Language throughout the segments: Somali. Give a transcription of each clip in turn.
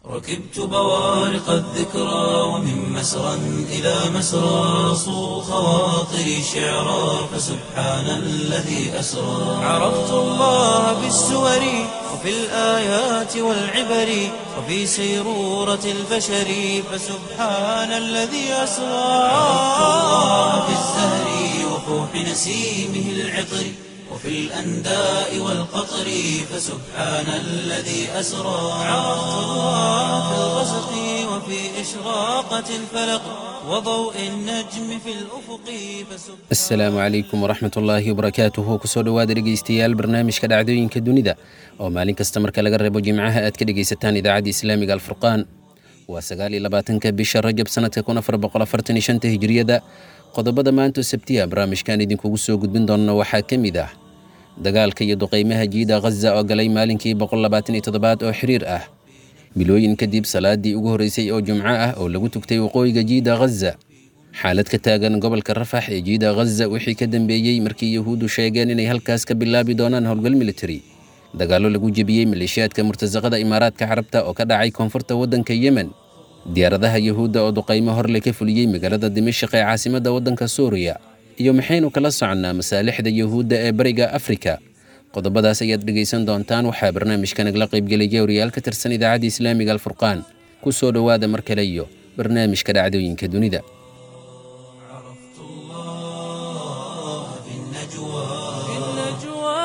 ركبت بوارق الذكرى ومن مسرى إلى مسرى صو خواطري شعرا فسبحان الذي أسرى عرفت الله بالسور وفي الآيات والعبر وفي سيرورة البشر فسبحان الذي أسرى عرفت الله بالزهر وفوح نسيمه العطر وفي الأنداء والقطر فسبحان الذي أسرى عرفت الله في الغسق وفي إشراقة الفلق وضوء النجم في الأفق فسبحان asalaamu calaykum waraxmat ullaahi wabarakaatuhu kusoo dhowaada dhegeystayaal barnaamijka dhacdooyinka dunida oo maalin kasta marka laga reebo jimcaha aad ka dhegaysataan idaacadda islaamiga alfurqaan waa sagaal iyo labaatanka bisha rajab sanadka kun afar boqol afartan iyo shanta hijriyada qodobada maanta sabtiya barnaamijkan idinkugu soo gudbin doona waxaa ka mid ah dagaalka iyo duqeymaha jiida khaza oo galay maalinkii boqol labaatan iyo toddobaad oo xiriir ah bilooyin kadib salaadii ugu horreysay oo jumco ah oo lagu tugtay waqooyiga jiida khaza xaalad ka taagan gobolka rafax ee jiida khaza wixii ka dambeeyey markii yahuuddu sheegeen inay halkaas ka bilaabi doonaan howlgal militari dagaallo lagu jebiyey maleeshiyaadka murtasaqada imaaraadka carabta oo ka dhacay koonfurta waddanka yemen diyaaradaha yahuudda oo duqaymo horle ka fuliyey magaalada dimashaq ee caasimadda waddanka suuriya iyo maxaynu kala soconnaa masaalixda yahuudda ee bariga afrika qodobadaas ayaad dhegaysan doontaan waxaa barnaamijka nagla qaybgelaya wariyaal ka tirsan idaacadda islaamiga alfurqaan ku soo dhowaada mar kale iyo barnaamijka dhacdooyinka dunida عرفت الله في النجوى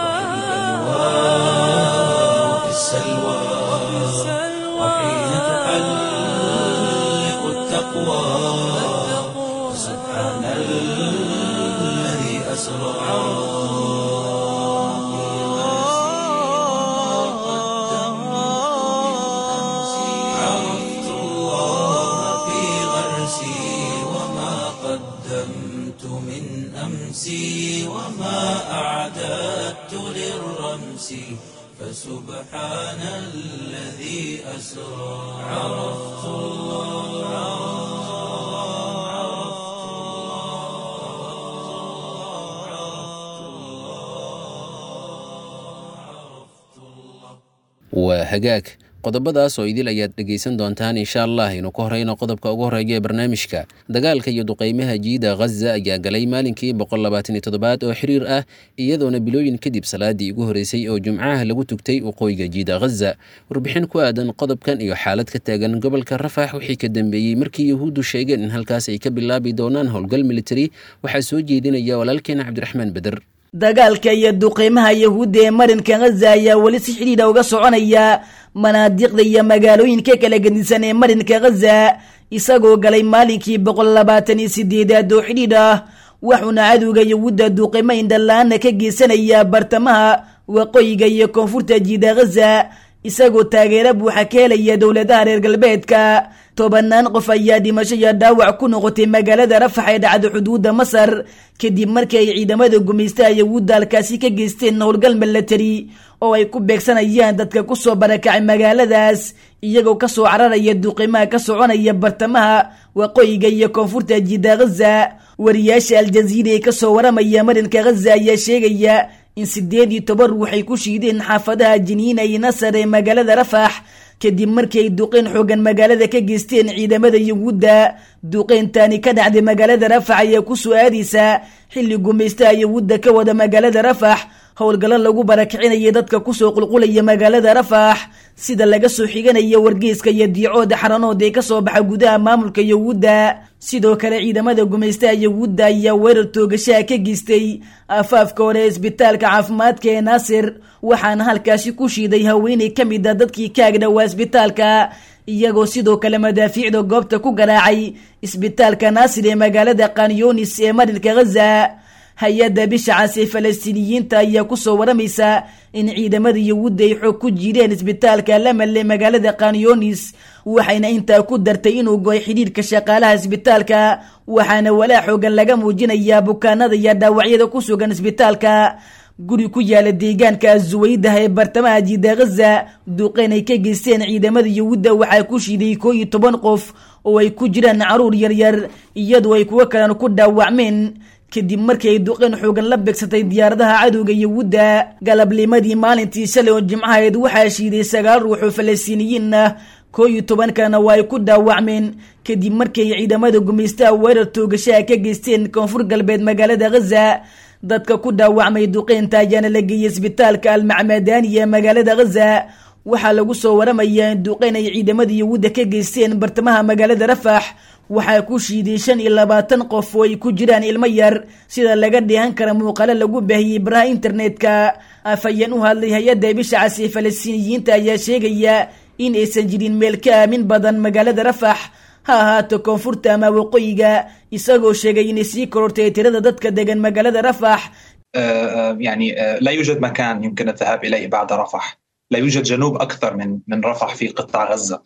وفي السلوى وحين تحلق التقوى سبحان الذي أسرى عرفت الله في غرسي وما قدمت من أمسي وما أعددت للرمس فسبحان الذي أسرى عرفت waa hagaag qodobadaas oo idil ayaad dhegaysan doontaan insha allah aynu ka horeyno qodobka ugu horeeya ee barnaamijka dagaalka iyo duqeymaha jiida khaza ayaa galay maalinkii boqol labaatan iyo toddobaad oo xiriir ah iyadoona bilooyin kadib salaadii ugu horeysay oo jumcaha lagu tugtay waqooyiga jiida khaza warbixin ku aadan qodobkan iyo xaalad ka taagan gobolka rafax wixii ka dambeeyey markii yahuuddu sheegeen in halkaas ay ka bilaabi doonaan howlgal militari waxaa soo jeedinaya walaalkeena cabdiraxmaan beder dagaalka iyo duqeymaha yahuudda ee marinka khaza ayaa weli si xidhiidha uga soconaya manaadiqda iyo magaalooyinka kala gedisan ee marinka khaza isagoo galay maalinkii boqol labaatan iyo sideedaad oo xidhiidh ah waxuuna cadowga yahuudda duqeymo indhala-aana ka geysanaya bartamaha waqooyiga iyo koonfurta jiida khaza isagoo taageero buuxa ka helaya dowladaha reer galbeedka tobanaan qof ayaa dhimasho iyo dhaawac ku noqotay magaalada rafax ee dhacda xuduudda masar kadib markii ay ciidamada gumaystaha yahuudda halkaasi ka geysteen howlgal milatari oo ay ku beegsanayaan dadka kusoo barakacay magaaladaas iyagoo kasoo cararaya duqimaha ka soconaya bartamaha waqooyiga iyo koonfurta jiida khaza wariyaasha aljaziira ee kasoo waramaya marinka khaza ayaa sheegaya in sideed iyo toban ruux ay ku shiideen xaafadaha jiniina iyo nasar ee magaalada rafax kadib markii ay duqeyn xoogan magaalada ka geysteen ciidamada yahuudda duqeyntaani ka dhacday magaalada rafax ayaa ku soo aadaysa xilli gumaystaha yahuudda ka wada magaalada rafax howlgallo lagu barakicinaya dadka kusoo qulqulaya magaalada rafax sida laga soo xiganaya wargeyska iyo diicooda xaranood ee kasoo baxa gudaha maamulka yahuudda sidoo kale ciidamada gumaystaha yahuudda ayaa weerar toogashaha ka geystay afaafka hore ee isbitaalka caafimaadka ee naasir waxaana halkaasi ku shiiday haweeney ka mid a dadkii ka agdhowaa isbitaalka iyagoo sidoo kale madaafiicda goobta ku garaacay isbitaalka naasir ee magaalada kanyonis ee marinka khaza hay-adda bishacaas ee falastiiniyiinta ayaa kusoo waramaysa in ciidamada yahuudda ay xoog ku jiideen isbitaalka lamal ee magaalada kanyonis waxayna intaa ku dartay inuu go'ay xidhiirka shaqaalaha isbitaalka waxaana walaa xoogan laga muujinayaa bukaanada iyo dhaawacyada ku sugan isbitaalka guri ku yaala deegaanka azuwaydah ee bartamaha jiida khaza duqeyn ay ka geysteen ciidamada yahuudda waxaa ku shiiday koo iyo toban qof oo ay ku jiraan caruur yaryar iyadoo ay kuwo kalena ku dhaawacmeen kadib markii ay duqeyn xoogan la beegsatay diyaaradaha cadowga yahuudda galabnimadii maalintii shalay oo jimcahayd waxaa shiiday sagaal ruux oo falastiiniyiin ah koo iyo tobankana waa ay ku dhaawacmeen kadib markay ciidamada gumaystaha weerar toogashaha ka geysteen koonfur galbeed magaalada ghaza dadka ku dhaawacmay duqeynta ayaana la geeyey isbitaalka almacmadani ee magaalada ghaza waxaa lagu soo waramayaa in duqeyn ay ciidamada yahuudda ka geysteen bartamaha magaalada rafax waxaa ku shiiday shan iyo labaatan qof oo ay ku jiraan ilmo yar sida laga dheehan kara muuqaalo lagu baahiyey baraha internetka afhayeen u hadlay hay-adda bisha casi falastiiniyiinta ayaa sheegaya in aysan jirin meel ka aamin badan magaalada rafax ha ahaato koonfurta ama waqooyiga isagoo sheegay inay sii korortay tirada dadka degan magaalada rafax يعني لا يوجد مكان يمكن الذهاب اليه بعد رفح لا يوجد جنوب اكثر من من رفح في قطاع غزه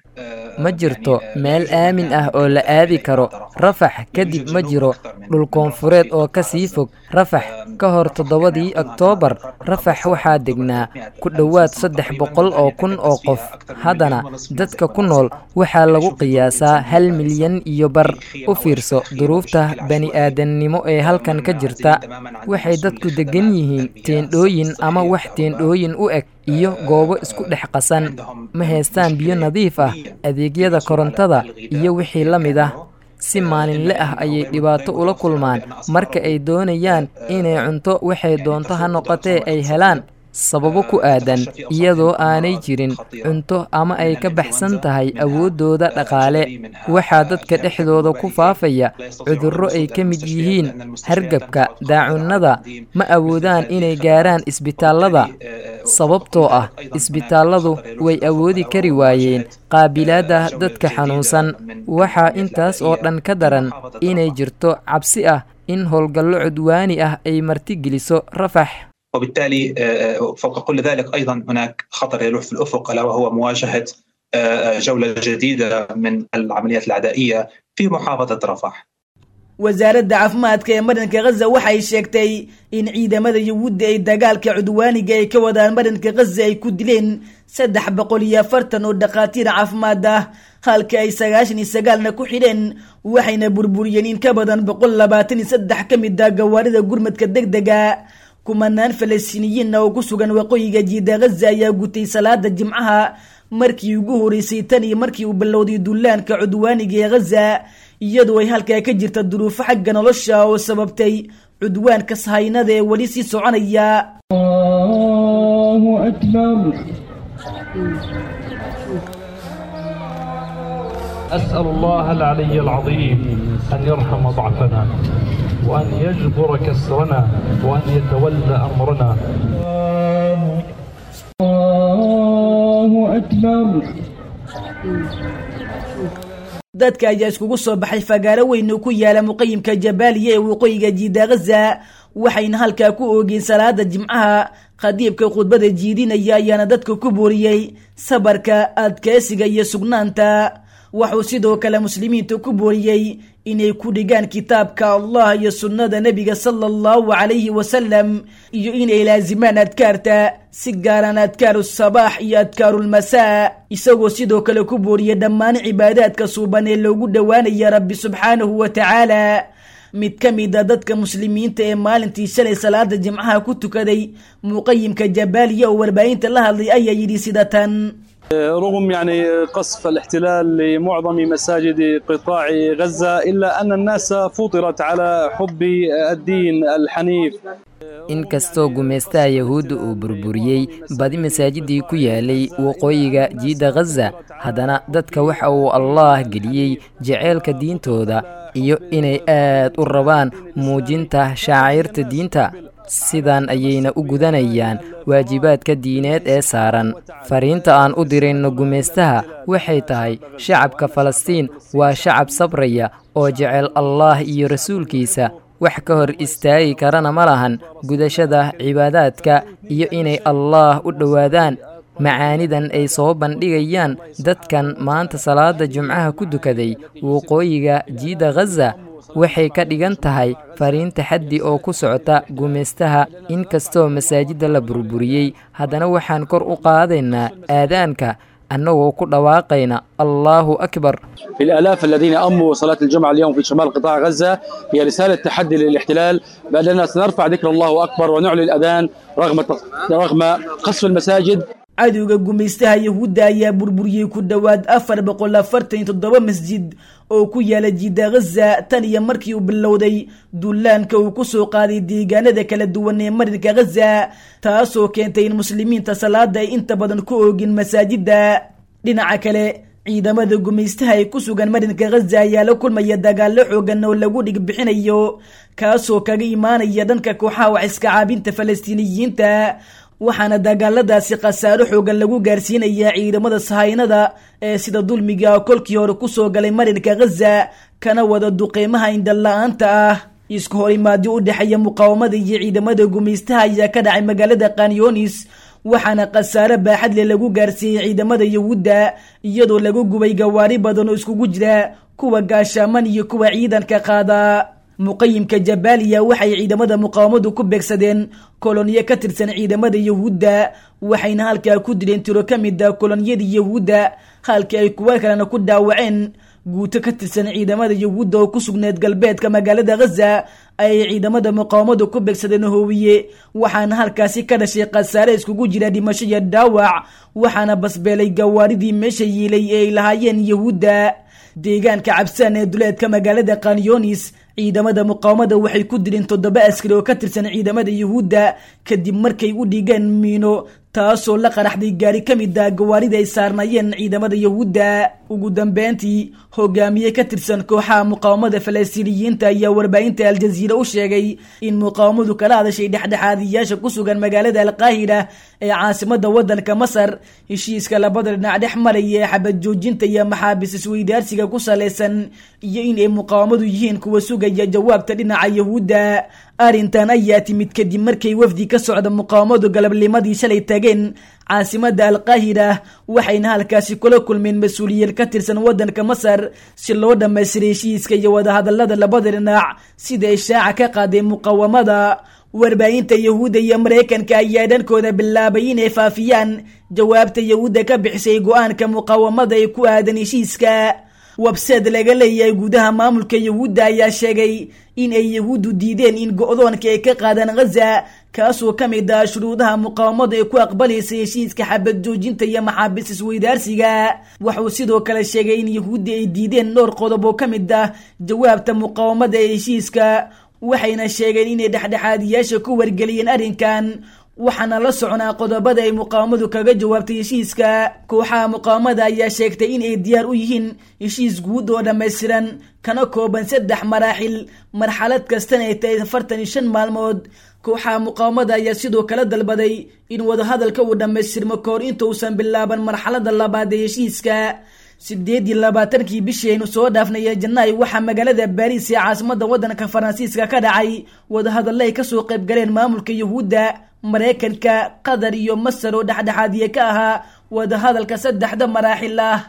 ma jirto meel aamin ah oo la aadi karo rafax kadib ma jiro dhul koonfureed oo ka sii fog rafax ka hor toddobadii oktoobar rafax waxaa degnaa ku dhowaad saddex boqol oo kun oo qof haddana dadka ku nool waxaa lagu qiyaasaa hal milyan iyo bar u fiirso duruufta bani-aadannimo ee halkan ka jirta waxay dadku deggan yihiin teendhooyin ama wax teendhooyin u eg iyo goobo isku dhex qasan ma haystaan biyo nadiif ah adeegyada korontada iyo wixii la mid ah si maalinle ah ayay dhibaato ula kulmaan marka ay doonayaan inay cunto waxay doonto ha noqotee ay helaan sababo ku aadan iyadoo aanay jirin cunto ama ay ka baxsan tahay awooddooda dhaqaale waxaa dadka dhexdooda ku faafaya cudurro ay ka mid yihiin hargabka daacunnada ma awoodaan inay gaaraan isbitaallada sababtoo ah isbitaalladu way awoodi kari waayeen qaabilaadda dadka xanuunsan waxaa intaas oo dhan ka daran inay jirto cabsi ah in howlgallo cudwaani ah ay martigeliso rafax وبالتالي فوق كل ذلك ايضا هناك خطر يلوح في الافق الا وهو مواجهه جوله جديده من العمليات العدائيه في محافظه رفح. wasaaradda caafimaadka ee marinka ghaza waxay sheegtay in ciidamada yahuudda ay dagaalka cudwaaniga ay ka wadaan marinka ghaza ay ku dileen saddex boqol iyo afartan oo dhakhaatiir caafimaad ah halka ay sagaashan iyo sagaalna ku xidheen waxayna burburiyeen in ka badan boqol labaatan iyo saddex ka mid ah gawaarida gurmadka deg dega kumanaan falastiiniyiinna oo ku sugan waqooyiga jiida ghaza ayaa gutay salaada jimcaha markii ugu horeysay tan iyo markii uu bilowday dullaanka cudwaaniga ee ghaza iyadoo ay halkaa ka jirta duruufo xagga nolosha oo sababtay cudwaanka sahaynada ee weli sii soconaya أسأل الله العلي العظيم أن يرحم ضعفنا وأن يجبر كسرنا وأن يتولى أمرنا الله أكبر dadka ayaa iskugu soo baxay fagaaro weyn oo ku yaala muqayimka jabaaliya ee waqooyiga jiida ghaza waxayna halkaa ku oogeen salaada jimcaha khadiibka khudbada jiidinaya ayaana dadka ku booriyey sabarka adkeysiga iyo sugnaanta wuxuu sidoo kale muslimiinta ku booriyey inay ku dhigaan kitaabka allah iyo sunnada nebiga sala allahu calayhi wasalam iyo inay laasimaan adkaarta si gaaraan adkaaru sabaax iyo adkaarulmasaa isagoo sidoo kale ku booriyey dhammaan cibaadaadka suuban ee loogu dhowaanaya rabbi subxaanahu wa tacaala mid ka mid a dadka muslimiinta ee maalintii shalay salaada jimcaha ku tukaday muqayimka jabaaliya oo warbaahinta la hadlay ayaa yidhi sida tan رغم يعني قصف الاحتلال لمعظم مساجد قطاع غزة إلا أن الناس فطرت على حب الدين الحنيف inkastoo gumaystaha yahuudda uu burburiyey badi masaajidii ku yaalay waqooyiga jiidda ghaza haddana dadka waxa uu allaah geliyey jaceylka diintooda iyo inay aad u rabaan muujinta shaaciirta diinta sidan ayayna u gudanayaan waajibaadka diineed ee saaran fariinta aan u dirayno gumaystaha waxay tahay shacabka falastiin waa shacab sabraya oo jecel allaah iyo rasuulkiisa wax ka hor istaagi karana ma lahan gudashada cibaadaadka iyo inay allaah u dhowaadaan macaanidan ay soo bandhigayaan dadkan maanta salaada jumcaha ku dukaday waqooyiga jiida ghaza waxay ka dhigan tahay fariin taxaddi oo ku socota gumaystaha inkastoo masaajidda la burburiyey haddana waxaan kor u qaadaynaa aadaanka annagoo ku dhawaaqayna allaahu akbar الآلاف الذين أموا صلاة الجمعة اليوم في شمال قطاع غزة هي رسالة تحدي للاحتلال بأننا سنرفع ذكر الله أكبر ونعلي الأذان رغم رغم قصف المساجد cadowga gumaystaha yahuudda ayaa burburiyey ku dhowaad afar boqol afartan iyo toddoba masjid oo ku yaala jiida ghaza tan iyo markii uu bilowday dullaanka uu ku soo qaaday deegaanada kala duwan ee marinka ghaza taasoo keentay in muslimiinta salaada ay inta badan ku oogin masaajidda dhinaca kale ciidamada gumaystaha ee ku sugan marinka ghaza ayaa la kulmaya dagaallo xoogan oo lagu dhig bixinayo kaasoo kaga imaanaya dhanka kooxaha wax iska caabinta falastiiniyiinta waxaana dagaaladaasi khasaaro xoogan lagu gaarsiinayaa ciidamada sahaynada ee sida dulmiga kolkii hore kusoo galay marinka ghaza kana wada duqeymaha indhala-aanta ah isku horimaadyo u dhexeeya muqaawamada iyo ciidamada gumaystaha ayaa ka dhacay magaalada kanyonis waxaana khasaare baaxad leh lagu gaarsiiyey ciidamada yahuudda iyadoo lagu gubay gawaari badan oo iskugu jira kuwa gaashaaman iyo kuwa ciidanka qaada muqayimka jabaaliya waxay ciidamada muqaawamadu ku beegsadeen koloniyo ka tirsan ciidamada yahuudda waxayna halkaa ku dileen tiro ka mid a koloniyadii yahuudda halkii ay kuwa kalena ku dhaawaceen guuto ka tirsan ciidamada yahuudda oo ku sugneed galbeedka magaalada ghaza ayay ciidamada muqaawamadu ku beegsadeen hoowiye waxaana halkaasi ka dhashay khasaare iskugu jira dhimasho iyo dhaawac waxaana basbeelay gawaaridii meesha yiilay ee ay lahaayeen yahuudda deegaanka cabsaan ee duleedka magaalada kanyonis ciidamada muqaawamada waxay ku dileen toddoba askari oo ka tirsan ciidamada yuhuudda kadib markay u dhigeen miino taasoo la qaraxday gaari ka mid ah gawaarida ay saarnaayeen ciidamada yuhuudda ugu dambeyntii hogaamiye ka tirsan kooxaha muqaawamada falastiiniyiinta ayaa warbaahinta aljaziira u sheegay in muqaawamadu kala hadashay dhexdhexaadiyaasha ku sugan magaalada alqaahira ee caasimada wadanka masar heshiiska labada dhinac dhex maraya ee xabad joojinta iyo maxaabiis isweydaarsiga ku salaysan iyo in ay muqaawamadu yihiin kuwa sugaya jawaabta dhinaca yuhuudda arrintan ayaa timid kadib markay wafdi ka socda muqaawamadu galabnimadii shalay tageen caasimada alqaahira waxayna halkaasi kula kulmeen mas-uuliyiin ka tirsan wadanka masar si loo dhammaystiray heshiiska iyo wadahadalada labada dhinac sida ay shaaca ka qaaday muqaawamada warbaahinta yahuudda iyo maraykanka ayaa dhankooda bilaabay inay faafiyaan jawaabta yahuudda ka bixisay go-aanka muqaawamada ee ku aadan heshiiska websed laga leeyahay gudaha maamulka yahuudda ayaa sheegay in ay yahuuddu diideen in go-doonka ay ka qaadaan ghaza kaasoo ka mid ah shuruudaha muqaawamadu ay ku aqbalaysa heshiiska xabad joojinta iyo maxaabiis isweydaarsiga wuxuu sidoo kale sheegay in yahuudda ay diideen dhowr qodob oo ka mid ah jawaabta muqaawamada ee heshiiska waxayna sheegeen inay dhexdhexaadiyaasha ku wargeliyeen arrinkan waxaana la soconaa qodobada ay muqaawamadu kaga jawaabtay heshiiska kooxaha muqaawamada ayaa sheegtay in ay diyaar u yihiin heshiis guud oo dhammaystiran kana kooban saddex maraaxil marxalad kastana ay tahay afartan iyo shan maalmood kooxaha muqaawamada ayaa sidoo kale dalbaday in wadahadalka uu dhammaystirmo kahor intausan bilaaban marxalada labaad ee heshiiska sideed iyo labaatankii bishii aynu soo dhaafnay janaay waxaa magaalada baariis ee caasimada wadanka faransiiska ka dhacay wadahadalla ay kasoo qayb galeen maamulka yuhuudda maraykanka qatar iyo masar oo dhexdhexaadiye ka ahaa wadahadalka saddexda maraaxil ah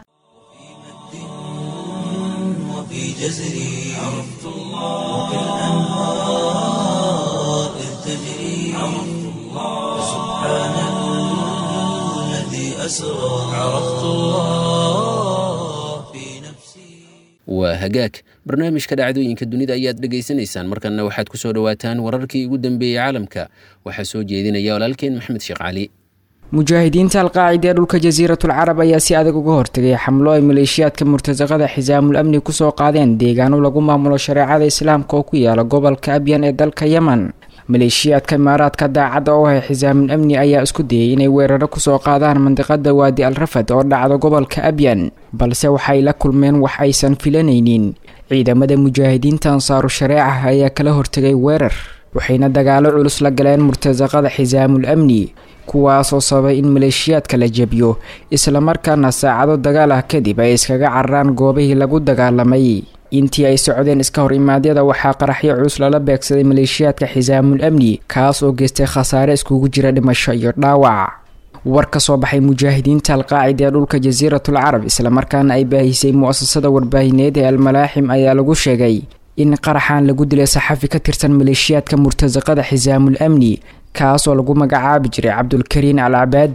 وفي جزري عرفت الله وكالأنهار إذ تجري عرفت الله سبحان الذي أسرى عرفت الله في نفسي waa hagaag barnaamijka dhacdooyinka dunida ayaad dhegaysanaysaan markanna waxaad ku soo dhowaataan wararkii ugu dambeeyey caalamka waxaa soo jeedinaya walaalkeen maxmed sheekh cali mujaahidiinta alqaacida ee dhulka jasiiratul carab ayaa si adag uga hortegay xamlo ay maleeshiyaadka murtasaqada xisaamul amni kusoo qaadeen deegaano lagu maamulo shareecada islaamka oo ku yaala gobolka abyan ee dalka yemen maleeshiyaadka imaaraadka daacadda oo ah xisaamul amni ayaa isku dayay inay weeraro kusoo qaadaan mandiqada waadi al rafad oo dhacda gobolka abyan balse waxay la kulmeen wax aysan filanaynin ciidamada mujaahidiinta ansaaru shareeca ayaa kala hortegay weerar waxayna dagaalo culus la galeen murtasaqada xisaamul amni kuwaasoo sababay in maleeshiyaadka la jebiyo islamarkaana saacado dagaal ah kadib ay iskaga cararaan goobihii lagu dagaalamay intii ay socdeen iska hor imaadyada waxaa qaraxyo culus lala beegsaday maleeshiyaadka xisaamul amni kaas oo geystay khasaare iskugu jira dhimasho iyo dhaawac war ka soo baxay mujaahidiinta alqaacida ee dhulka jasiiratul carab islamarkaana ay baahisay mu-asasada warbaahineed ee almalaaxim ayaa lagu sheegay in qaraxan lagu dilay saxafi ka tirsan maleeshiyaadka murtasaqada xisaamul amni kaas oo lagu magacaabi jiray cabdulkariin al cabaadi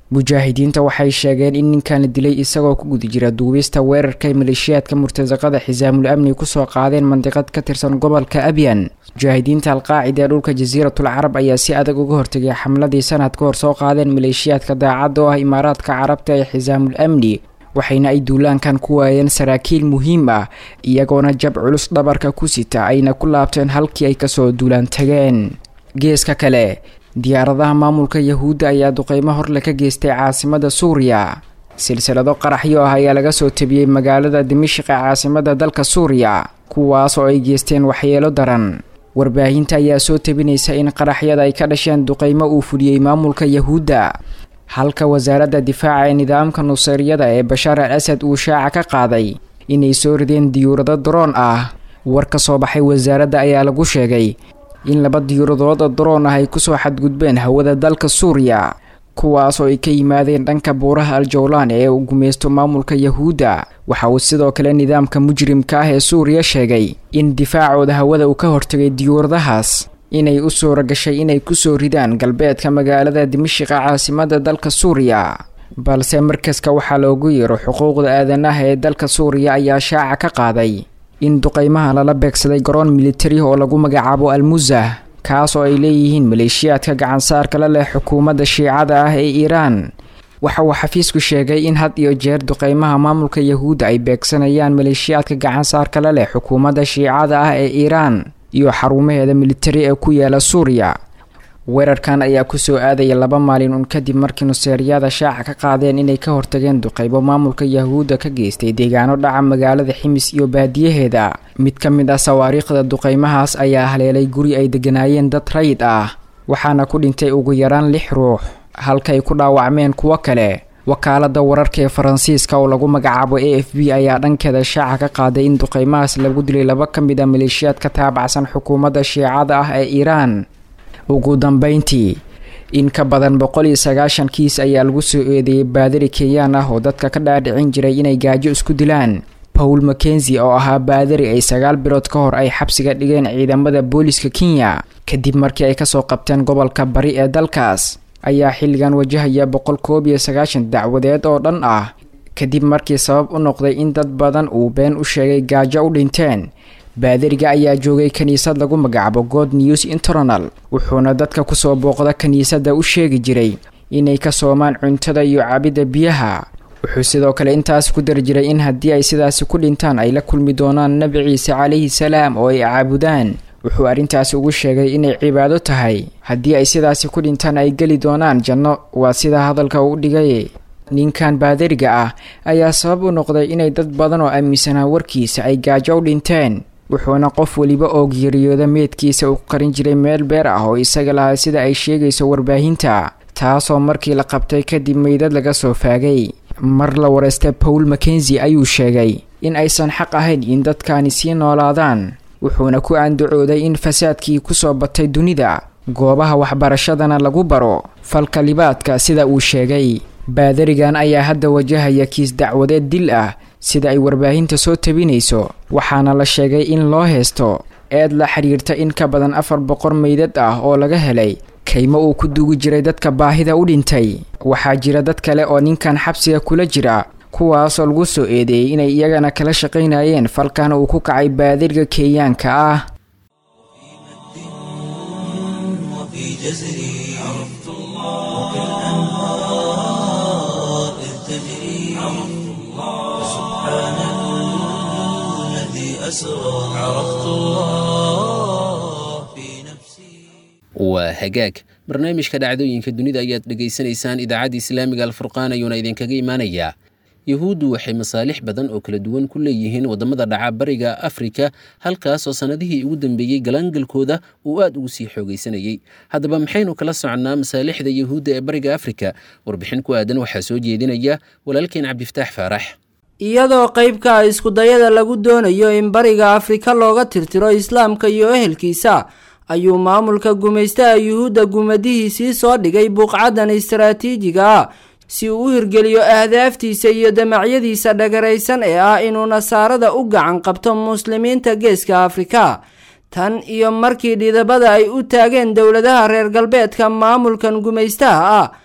mujaahidiinta waxay sheegeen in ninkan la dilay isagoo ku guda jira duubista weerarka maleeshiyaadka murtasaqada xisaamul amni kusoo qaadeen mandiqad ka tirsan gobolka abyan mujaahidiinta alqaacida ee dhulka jasiiratul carab ayaa si adag uga hortegay xamladii sanad ka hor soo qaadeen maleeshiyaadka daacadda oo ah imaaraadka carabta ee xisaamul amni waxayna ay duulaankan ku waayeen saraakiil muhiim ah iyagoona jab culus dhabarka ku sita ayna ku laabteen halkii ay kasoo duulaan tageen geeska kale diyaaradaha maamulka yahuudda ayaa duqeymo horle ka geystay caasimada suuriya silsilado qaraxyo ah ayaa laga soo tabiyey magaalada dimashik ee caasimada dalka suuriya kuwaas oo ay geysteen waxyeelo daran warbaahinta ayaa soo tabinaysa in qaraxyada ay ka dhasheen duqeymo uu fuliyey maamulka yahuudda halka wasaaradda difaaca ee nidaamka nuseyriyada ee bashaar al asad uu shaaca ka qaaday inay soo rideen diyuurado daroon ah war ka soo baxay wasaaradda ayaa lagu sheegay in laba diyuuradood oo daroon ah ay kusoo xadgudbeen hawada dalka suuriya kuwaas oo ay ka yimaadeen dhanka buuraha al-jawlaan ee uu gumaysto maamulka yahuudda waxa uu sidoo kale nidaamka mujrimka ah ee suuriya sheegay in difaacooda hawada uu ka hortagay diyuuradahaas inay u suura gashay inay kusoo ridaan galbeedka magaalada dimashiqa caasimada dalka suuriya balse markaska waxaa loogu yeero xuquuqda aadanaha ee dalka suuriya ayaa shaaca ka qaaday in duqeymaha lala beegsaday garoon militari oo lagu magacaabo almusah kaas oo ay leeyihiin maleeshiyaadka gacansaarka la leh xukuumadda shiicada ah ee iiraan waxa uu xafiisku sheegay in had iyo jeer duqeymaha maamulka yahuudda ay beegsanayaan maleeshiyaadka gacansaarka la leh xukuumadda shiicada ah ee iiraan iyo xarumaheeda militari ee ku yaala suuriya weerarkan ayaa kusoo aadaya laba maalin un kadib markii nuseeriyada shaaca ka qaadeen inay ka hortageen duqeybo maamulka yahuudda ka geystay deegaano dhaca magaalada ximis iyo baadiyaheeda mid ka mid ah sawaariikhda duqeymahaas ayaa haleelay guri ay deganaayeen dad rayid ah waxaana ku dhintay ugu yaraan lix ruux halkaay ku dhaawacmeen kuwo kale wakaalada wararka ee faransiiska oo lagu magacaabo a f b ayaa dhankeeda shaaca ka qaaday in duqeymahaas lagu dilay laba ka mid a maleeshiyaad ka taabacsan xukuumadda shiicada ah ee iiraan ugu dambeyntii in ka badan boqol iyo sagaashan kiis ayaa lagu soo eedeeyey baadari kenyaan ah oo dadka ka dhaadhicin jiray inay gaajo isku dilaan paul mackenzi oo ahaa baadari ay sagaal bilood ka hor ay xabsiga dhigeen ciidamada booliska kenya kadib markii ay kasoo qabteen gobolka bari ee dalkaas ayaa xilligan wajahaya boqol koob iyo sagaashan dacwadeed oo dhan ah kadib markii sabab u noqday in dad badan uu been u sheegay gaajo u dhinteen baadariga ayaa joogay kiniisad lagu magacaabo god news internal wuxuuna dadka kusoo booqda kiniisadda u sheegi jiray inay ka soomaan cuntada iyo cabidda biyaha wuxuu sidoo kale intaas ku dari jiray in haddii ay sidaasi ku dhintaan ay la kulmi doonaan nebi ciise calayhi salaam oo ay caabudaan wuxuu arrintaasi ugu sheegay inay cibaado tahay haddii ay sidaasi ku dhintaan ay geli doonaan janno waa sidaa hadalka uu dhigay ninkan baadariga ah ayaa sabab u noqday inay dad badan oo aaminsanaa warkiisa ay gaajo u dhinteen wuxuuna qof weliba oo geeriyooda meedkiisa uu qarin jiray meel beer ah oo isaga lahaa sida ay sheegayso warbaahinta taasoo markii la qabtay kadib meydad laga soo faagay mar la wareystay paul mackenzi ayuu sheegay in aysan xaq ahayn in dadkani sii noolaadaan wuxuuna ku andacooday in fasaadkii kusoo batay dunida goobaha waxbarashadana lagu baro falka libaadka sida uu sheegay baadarigan ayaa hadda wajahaya kiis dacwadeed dil ah sida ay warbaahinta soo tabinayso waxaana la sheegay in loo heesto eed la xidhiirta in ka badan afar boqor meydad ah oo laga helay kaymo uu ku duugi jiray dadka baahida u dhintay waxaa jira dad kale oo ninkan xabsiga kula jira kuwaasoo lagu soo eedeeyey inay iyagana kala shaqaynayeen falkan uu ku kacay baadiriga kenyaanka ah وفي جزري عرفت الله كالأنهار إذ تجري عرفت الله سبحان الذي أسرى عرفت الله في نفسي waa hagaag barnaamijka dhacdooyinka dunida ayaad dhegaysanaysaan idaacadda islaamiga alfurqaan ayuuna idinkaga imaanayaa yuhuuddu waxay masaalix badan oo kala duwan ku leeyihiin waddamada dhaca bariga afrika halkaas oo sannadihii ugu dambeeyey galaangalkooda uu aad ugu sii xoogaysanayey haddaba maxaynu kala soconnaa masaalixda yuhuudda ee bariga afrika warbixin ku aadan waxaa soo jeedinaya walaalkeen cabdifataax faarax iyadoo qaybka iskudayada lagu doonayo in bariga afrika looga tirtiro islaamka iyo ehelkiisa ayuu maamulka gumaystaha yuhuudda gumadihiisii soo dhigay buuqcadan istaraatiijiga ah si uu u hirgeliyo ahdaaftiisa iyo damacyadiisa dhagaraysan ee ah inuu nasaarada u gacan qabto muslimiinta geeska afrika tan iyo markii dhidabada ay u taageen dowladaha reer galbeedka maamulkan gumaystaha ah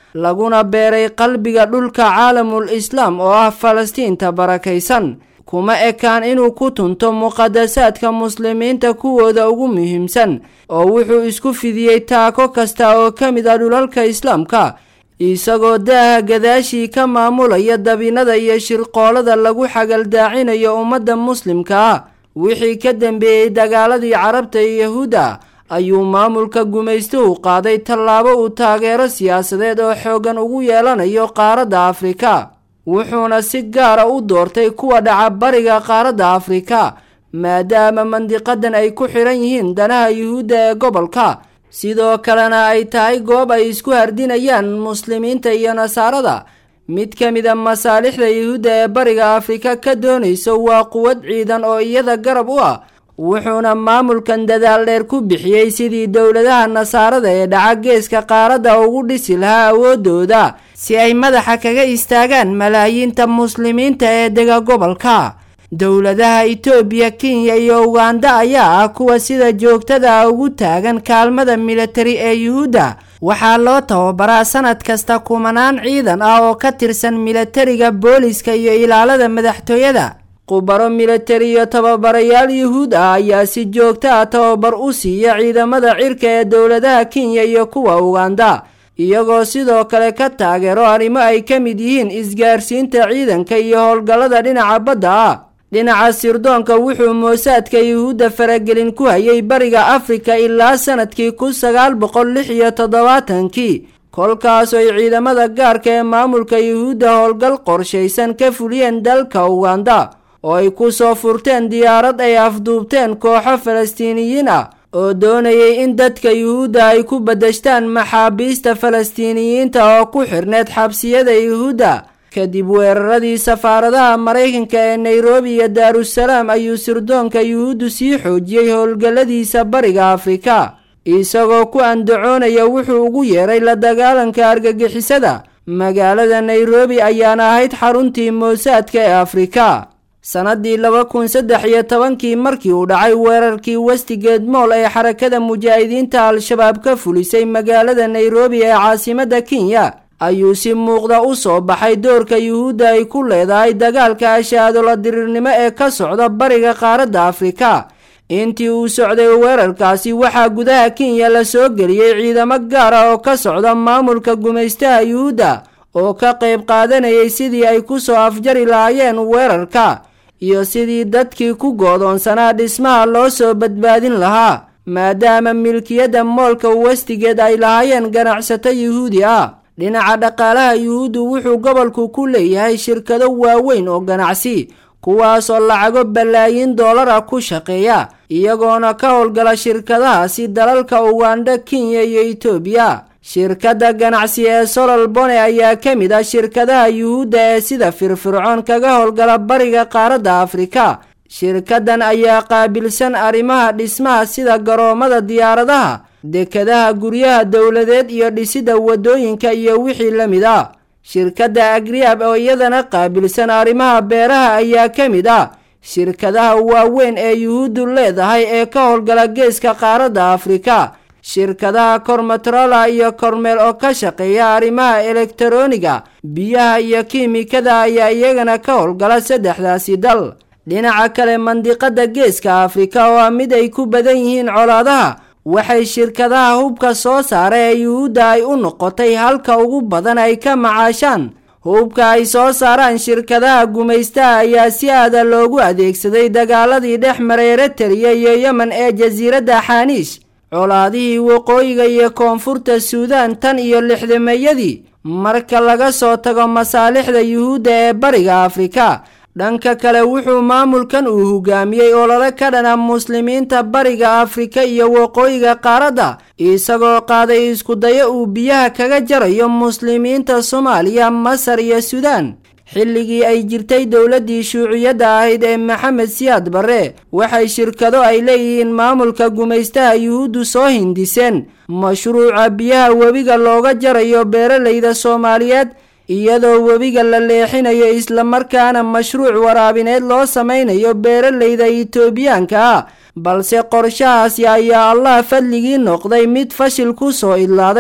laguna beeray qalbiga dhulka caalamul islaam oo ah falastiinta barakaysan kuma ekaan inuu ku tunto muqadasaadka muslimiinta kuwooda ugu muhiimsan oo wuxuu isku fidiyey taako kasta oo ka mid ah dhulalka islaamka isagoo daaha gadaashii ka maamulaya dabinada iyo shirqoolada lagu xagaldaacinayo ummadda muslimka ah wixii ka dambeeyey dagaaladii carabta iyo yahuudda ayuu maamulka gumaystuhu qaaday tallaabo uu taageero siyaasadeed oo xooggan ugu yeelanayo qaaradda afrika wuxuuna si gaara u doortay kuwa dhaca bariga qaaradda afrika maadaama mandiqadan ay ku xidhan yihiin danaha yuhuudda ee gobolka sidoo kalena ay tahay goob ay isku hardinayaan muslimiinta iyo nasaarada mid ka mida masaalixda yuhuudda ee bariga afrika ka doonayso waa quwad ciidan oo iyada garab u ah wuxuuna maamulkan dadaal dheer ku bixiyey sidii dowladaha nasaarada ee dhaca geeska qaaradda ugu dhisi lahaa awoodooda si ay madaxa kaga istaagaan malaayiinta muslimiinta ee dega gobolka dowladaha itoobiya kenya iyo uganda ayaa ah kuwa sida joogtada ugu taagan kaalmada militari ee yuhuudda waxaa loo tababaraa sanad kasta kumanaan ciidan ah oo ka tirsan militariga booliska iyo ilaalada madaxtooyada khubaro militari iyo tababarayaal yuhuud ah ayaa si joogto ah tababar u siiya ciidamada cirka ee dowladaha kenya iyo kuwa uganda iyagoo sidoo kale ka taageero arrimo ay ka mid yihiin isgaarsiinta ciidanka iyo howlgallada dhinaca badda ah dhinaca sirdoonka wuxuu moosaadka yuhuudda faragelin ku hayay bariga afrika ilaa sanadkii kun sagaal boqol lix iyo toddobaatankii kolkaas ay ciidamada gaarka ee maamulka yuhuudda howlgal qorshaysan ka fuliyeen dalka uganda oo ay ku soo furteen diyaarad ay afduubteen kooxo falastiiniyiin ah oo doonayay in dadka yuhuudda ay ku badashtaan maxaabiista falastiiniyiinta oo ku xirneed xabsiyada yuhuudda kadib weeraradii safaaradaha maraykanka ee nairobi iyo daarusalaam ayuu sirdoonka yuhuuddu sii xoojiyey howlgalladiisa bariga afrika isagoo ku andacoonaya wuxuu ugu yeeray la dagaalanka argagixisada magaalada nairobi ayaana ahayd xaruntii moosaadka ee afrika sannadii laba kun saddex iyo tobankii markii uu dhacay weerarkii westigeed mool ee xarakada mujaahidiinta al-shabaab ka fulisay magaalada nairobi ee caasimadda kenya ayuu si muuqda u soo baxay doorka yuhuudda ay ku leedahay dagaalka ashaadola diriirnimo ee ka socda bariga qaaradda afrika intii uu socday weerarkaasi waxaa gudaha kenya la soo geliyey ciidamo gaar ah oo ka socda maamulka gumaystaha yuhuudda oo ka qayb qaadanayay sidii ay ku soo afjari lahaayeen weerarka iyo sidii dadkii ku goodoonsanaa dhismaha loo soo badbaadin lahaa maadaama milkiyadda moolka westigeed ay lahaayeen ganacsato yuhuudi ah dhinaca dhaqaalaha yuhuuddu wuxuu gobolku ku leeyahay shirkado waaweyn oo ganacsi kuwaasoo lacago balaayiin doolara ku shaqeeya iyagoona ka howlgala shirkadahaasi dalalka uganda kenya iyo etoobiya shirkadda ganacsi ee solol bone ayaa ka mid ah shirkadaha yuhuudda ee sida firfircoon kaga howlgala bariga qaaradda afrika shirkaddan ayaa qaabilsan arrimaha dhismaha sida garoomada diyaaradaha dekadaha guryaha dowladeed iyo dhisidda waddooyinka iyo wixii la mid ah shirkadda agriab oo iyadana qaabilsan arrimaha beeraha ayaa ka mid ah shirkadaha waaweyn ee yuhuuddu leedahay ee ka howlgala geeska qaaradda afrika shirkadaha kormetrola iyo kormeel oo ka shaqeeya arrimaha elektaroniga biyaha iyo kiimikada ayaa iyagana ka howlgala saddexdaasi dal dhinaca kale mandiqada geeska afrika oo ah mid ay ku badan yihiin colaadaha waxay shirkadaha hubka soo saara ee yuhuudda ay u noqotay halka ugu badan ay ka macaashaan hubka ay soo saaraan shirkadaha gumaystaha ayaa si aada loogu adeegsaday dagaaladii dhex maray eritariya iyo yemen ee jasiiradda xaaniish colaadihii waqooyiga iyo koonfurta suudaan tan iyo lixdameeyadii marka laga soo tago masaalixda yuhuudda ee bariga afrika dhanka kale wuxuu maamulkan uu hogaamiyey olole ka dhana muslimiinta bariga afrika iyo waqooyiga qaaradda isagoo qaaday iskudayo uu biyaha kaga jarayo muslimiinta soomaaliya masar iyo suudaan xilligii ay jirtay dowladdii shuuciyadda ahayd ee maxamed siyaad barre waxay shirkado ay leeyihiin maamulka gumaystaha yuhuuddu soo hindiseen mashruuca biyaha webiga looga jarayo beeralayda soomaaliyeed iyadoo webiga la leexinayo islamarkaana mashruuc waraabineed loo samaynayo beeralayda itoobiyaanka ah balse qorshahaasi ayaa allah fadligii noqday mid fashil ku soo idlaaday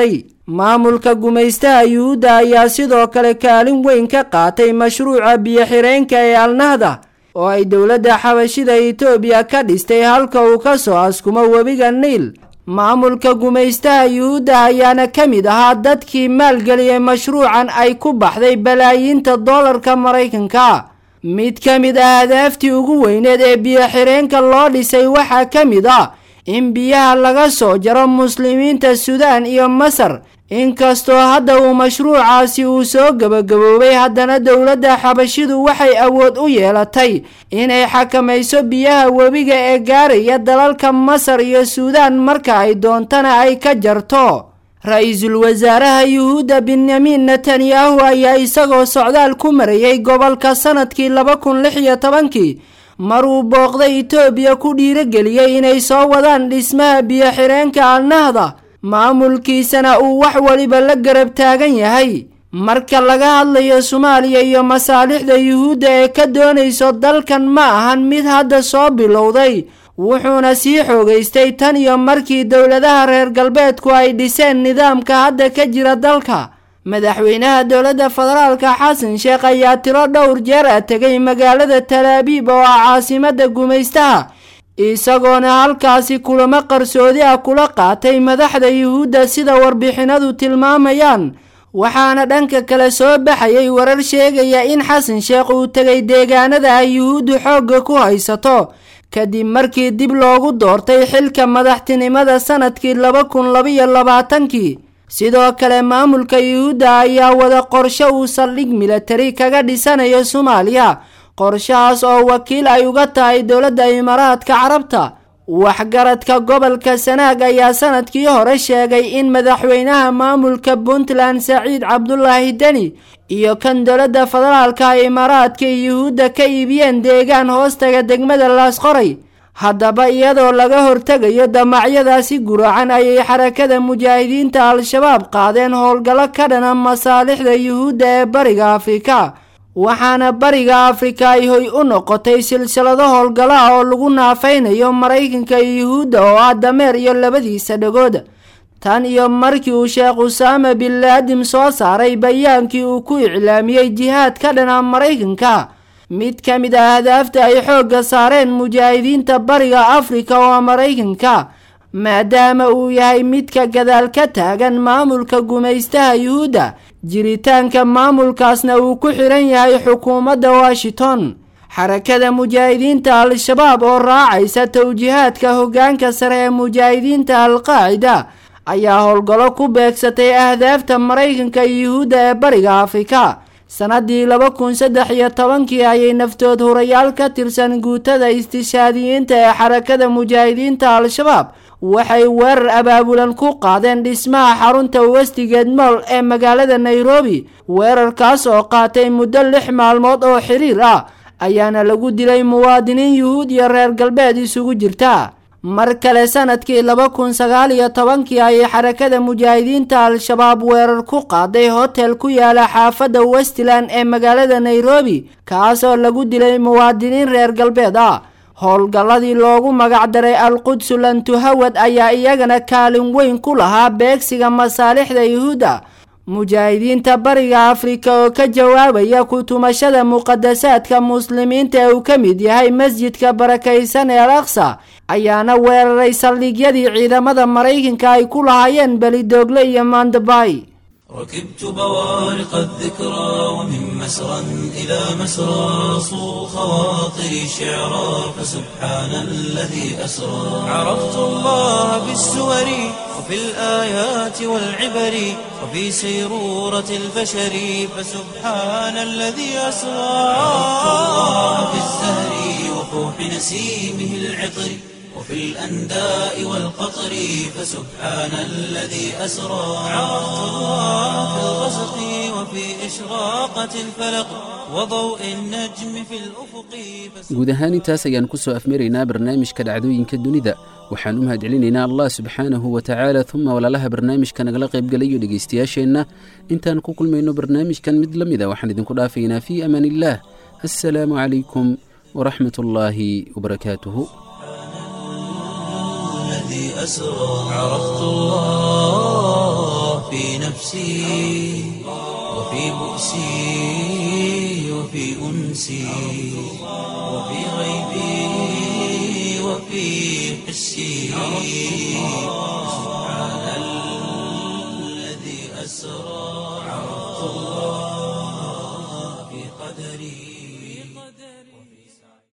maamulka gumaystaha yuhuudda ayaa sidoo kale kaalin weyn ka qaatay mashruuca biyo-xireenka ee alnahda oo ay dowladda xabashida etoobiya ka dhistay halka uu ka soo askumo webiga niil maamulka gumaystaha yuhuudda ayaana ka mid ahaa dadkii maalgeliyay mashruucan ay ku baxday balaayiinta doolarka maraykanka mid ka mid ah hadaaftii ugu weyneed ee biyo-xireenka loo dhisay waxaa ka mid ah in biyaha laga soo jaro muslimiinta suudaan iyo masar inkastoo hadda uu mashruucaasi uu soo gebagaboobay haddana dowladda xabashidu waxay awood u yeelatay inay xakamayso biyaha webiga ee gaaraya dalalka masar iyo suudaan marka ay doontana ay ka jarto ra-iisul wasaaraha yuhuudda benyamin netanyahu ayaa isagoo socdaal ku marayay gobolka sanadkii laba kun lix iyo tobankii maruu booqday itoobiya ku dhiirageliyey inay soo wadaan dhismaha biyo-xireenka alnahda maamulkiisana uu wax waliba la garab taagan yahay marka laga hadlayo soomaaliya iyo masaalixda yuhuudda ee ka doonayso dalkan ma ahan mid hadda soo bilowday wuxuuna sii xoogaystay tan iyo markii dowladaha reer galbeedku ay dhiseen nidaamka hadda ka jira dalka madaxweynaha dowladda federaalka xasan sheekh ayaa tiro dhowr jeer a tegay magaalada talaabiib oo ah caasimada gumaystaha isagoona halkaasi kulamo qarsoodi ah kula qaatay madaxda yuhuudda sida warbixinadu tilmaamayaan waxaana dhanka kale soo baxayay warar sheegaya in xasan sheekh uu tegay deegaanada ay yuhuuddu xoogga ku haysato kadib markii dib loogu doortay xilka madaxtinimada sanadkii laba kun labaiyo labaatankii sidoo kale maamulka yuhuudda ayaa wada qorshe uu saldhig milatari kaga dhisanayo soomaaliya qorshahaas oo wakiil ay uga tahay dowladda imaaraadka carabta waxgaradka gobolka sanaag ayaa sanadkii hore sheegay in madaxweynaha maamulka puntland saciid cabdulaahi deni iyo kan dowladda federaalka imaaraadka yuhuudda ka iibiyeen deegaan hoostaga degmada laasqoray haddaba iyadoo laga hortegayo damacyadaasi guracan ayay xarakada mujaahidiinta al-shabaab qaadeen howlgallo ka dhana masaalixda yuhuudda ee bariga afrika waxaana bariga afrika ay hoy u noqotay silsilado howlgallo ah oo lagu naafaynayo maraykanka iyo yuhuudda oo ah dameer iyo labadiisa dhagood tan iyo markii uu sheekh usaama bin laadim soo saaray bayaankii uu ku iclaamiyey jihaad ka dhana maraykanka mid ka mid ah hadaafta ay xoogga saareen mujaahidiinta bariga afrika oo maraykanka maadaama uu yahay midka gadaal ka taagan maamulka gumaystaha yuhuudda jiritaanka maamulkaasna uu ku xiran yahay xukuumadda washington xarakada mujaahidiinta al-shabaab oo raacaysa towjihaadka hoggaanka sare ee mujaahidiinta al-qaacida ayaa howlgallo ku beegsatay ahdaafta maraykanka iyo yuhuudda ee bariga afrika sannaddii laba kun saddex iyo tobankii ayay naftood hurayaal ka tirsan guutada istishaadiyiinta ee xarakada mujaahidiinta al-shabaab waxay weerar abaabulan ku qaadeen dhismaha xarunta westigeed mool ee magaalada nairobi weerarkaas oo qaatay muddo lix maalmood oo xiriir ah ayaana lagu dilay muwaadiniin yuhuud iyo reer galbeed isugu jirta mar kale sanadkii laba kun sagaal iyo tobankii ayay xarakada mujaahidiinta al-shabaab weerar ku qaaday hotel ku yaala xaafadda westland ee magaalada nairobi kaasoo lagu dilay muwaadiniin reer galbeed ah howlgalladii loogu magacdaray al-qudsu lantuhawad ayaa iyagana kaalin weyn ku lahaa beegsiga masaalixda yuhuudda mujaahidiinta bariga afrika oo ka jawaabaya kutumashada muqadasaadka muslimiinta ee uu ka mid yahay masjidka barakaysan ee al aqsa ayaana weeraray saldhigyadii ciidamada maraykanka ay ku lahaayeen belidoogle iyo mandabay ركبت بوارق الذكرى ومن مسرى إلى مسرى صو خواطري شعرا فسبحان الذي أسرى عرفت الله بالسور وفي الآيات والعبر وفي سيرورة البشر فسبحان الذي أسرى عرفت الله بالزهر وفوح نسيمه العطر وفي الأنداء والقطر فسبحان الذي أسرى عرفت الله في الغسق وفي إشراقة الفلق وضوء النجم في الأفق guud ahaan intaas ayaan ku soo afmaraynaa barnaamijka dhacdooyinka dunida waxaan u mahadcelinaynaa allah subxaanahu wa tacaala uma walaalaha barnaamijka nagala qaybgalayo dhegaystayaasheenna intaan ku kulmayno barnaamijkan mid la mida waxaan idinku dhaafaynaa fii amaan illaah assalaamu calaykum waraxmat ullaahi wabarakaatuhu الذي أسرى عرفت الله في وفي نفسي وفي بؤسي وفي أنسي وفي غيبي وفي حسي